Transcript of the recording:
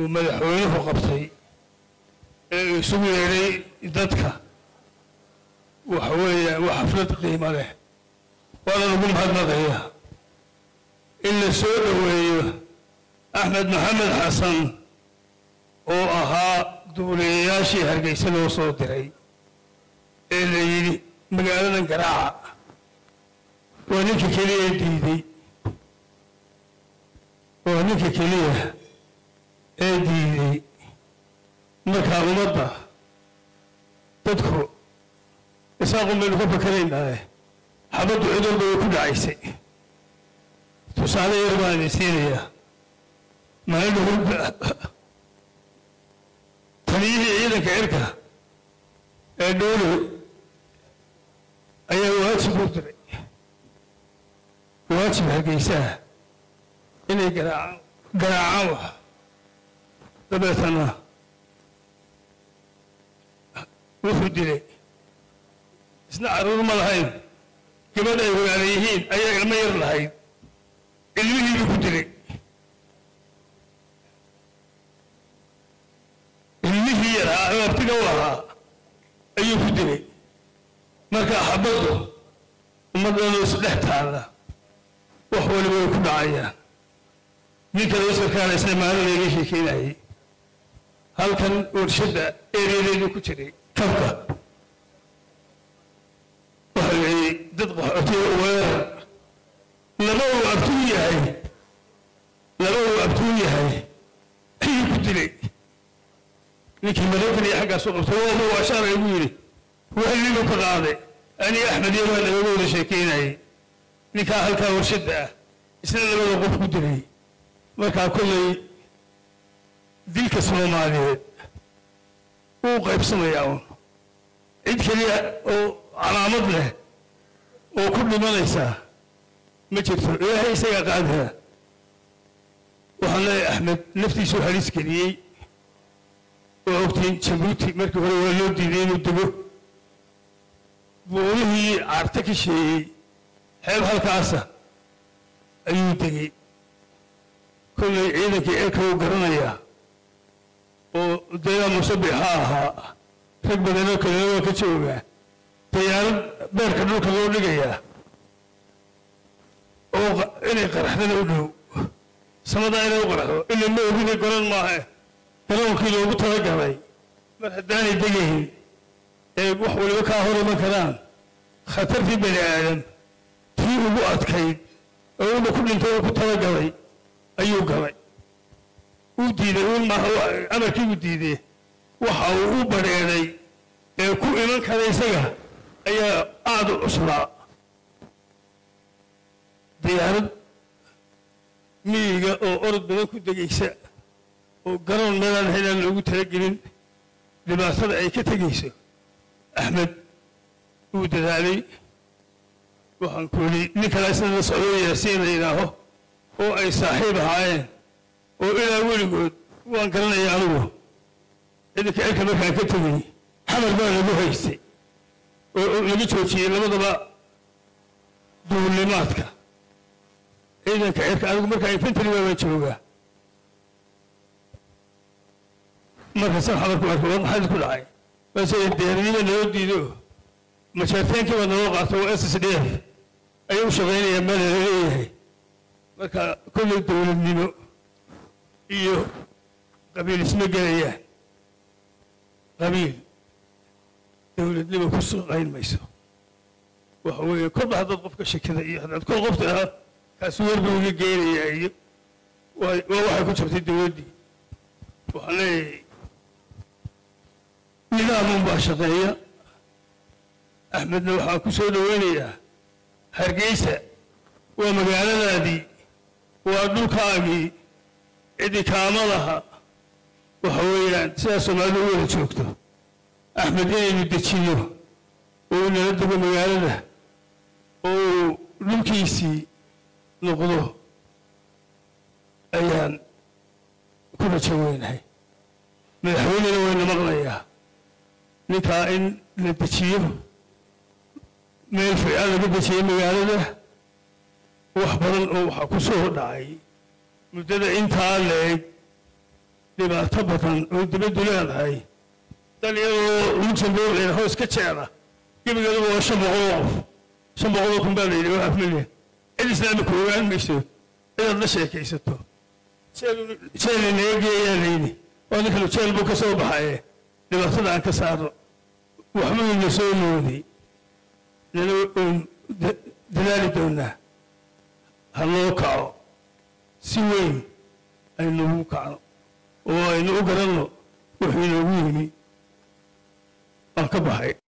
uu madaxweynuhu qabtay ee uu isugu yeedhay dadka waxa weeyaan waa xaflad qiimo leh waana lagu mahadnaqaya in la soo dhoweeyo axmed maxamed xasan oo ahaa duuliyayaashii hargeysa loo soo diray ee la yidhi magaaladan garaaca waa ninka keliya ee diiday waa ninka keliya ee diiday markaa ummadda dadku isaaqun baynu ka fakaraynaaye xabaddu cudurba way ku dhacaysay tusaale yar baan idin siinayaa maalin taliyihii ciidanka cirka ee dhoolow ayaa waajib u diray waajib hargeysaha inay garaacaan garaacaan wax dabeetana wuxuu dilay isna carruur ma lahayn gabadh ay walaala yihiin ayaa ilmo yar lahayd ilmihiibuu ku dilay ilmihii yaraa oo abtiga u ahaa ayuu ku dilay marka xabaddu ummaddanoo isdhex taalla wax waliba way ku dhacayaan ninka loo sarkaana isna maalin layga sheekeynayay halkan warshadda ereyadeedu ku jiray kabka waxa leeyay dad qaxootiga weerar laba uu abtuu yahay laba uu abtuu yahay ayuu ku dilay ninkii maraykan iyo xaggaasu qabtay waama waa shaar igu yidhi wahligu ka qaaday ani axmed iyo waa nagaga wada sheekeynayay ninkaa halkaa warshadda ah isna labada qof ku dilay markaa kollay dilka soomaaliyeed wuu qaybsamayaa un cid keliya oo calaamad leh oo ku dhimanaysaa ma jirto ilaahay isagaa qaadaya waxaan leeyahay axmed naftiisuu halis geliyey waa ogtiin jabuuti markii hore waa loo diiday inuu dego buurihii caarta ka sheeyey xeeb halkaasa ayuu degay kollay ciidankii ceelka uu garanayaa oo dayaa musabix ha ahaa rag badanoo kalena waa ka joogaa dayaarad beerka dhulka loo dhigayaa oo inay qaraxdana u dhow samadaa inay u qaraxdo ila ma ogina garan maahe garoonkii loogu talagalay mar haddaanay degayn ee wax waliba kaa hor iman karaan khatartii bani aadam tii ugu adkayd oo una ku dhintay oo ku talagalay ayuu galay uu diiday uun maaha amarkii uu diidee waxa uu u badheedhay ee ku iman kara isaga ayaa aada u cuslaa diyaarad miyiga oo orod badan ku degaysa oo garoon meelaan haynaan loogu talagelin dhibaatada ay ka tegayso axmed wuu dadaalay waxaan ku yidhi nin kale isna la socdo yaasiin la yidhaaho oo ay saaxiib ahaayeen oo ilaa weligood waan garanaya anigu ciidanka cirka markaan ka tegay xamar baa lagu haystay oo laga joojiyey labadaba duulimaadka ciidanka cirka anigu markaa infantry baa baan joogaa markaasaan xamarku arkay war maxaa ku dhacay baase diyaaradniba naloo diido majaarteenkii baa naloo qaato oo s s d f ayay u shaqaynayaa meel la leeyahay marka kollay dowladnimo iyo qabiil isma gelayaan qabiil dowladnimo ku shaqayn mayso waxa weeye kolba haddaad qofka shakida iyo haddaad kol qof tiraa kaasi warbu iga geynayaa iyo waa waa waxay ku jabtay dowladdii waxaan leeyahay nidaamun baa shaqeeya axmedna waxaan ku soo dhoweynayaa hargeysa waa magaaladaadii waa dhulkaagii cidi kaamadaha waxa weeyaan sidaa soomaalidu u wada joogto axmed inaynu dejiyo oo uu nala dego magaalada oo uu dhulkiisii noqdo ayaan ku rajo weynahay madaxweynena wayna maqlayaa ninkaa in la dejiyo meel fiican laga dejiyo magaalada wax badan oo waxaa ku soo dhacay muddada intaa leeg dhibaato badan oo dibaddu leedahay dal iyadoo luxembourg layna hoos ka jeeda gebigeedu waa shan boqol oo qof shan boqol oo kun baa la yidhi waa af milyan cid islaamika ogaan mayso inaad la sheekaysato jeelay naga geeyaa layidhi oo ninkanu jeel buu ka soo baxaye dhibaatada aan ka saarno waxbuu ina soo mooday nana oon dadaali doonaa ha loo kaco si weyn aynu ugu kacno oo aynu u garanno wuxuu inoogu yimi waan ka baxay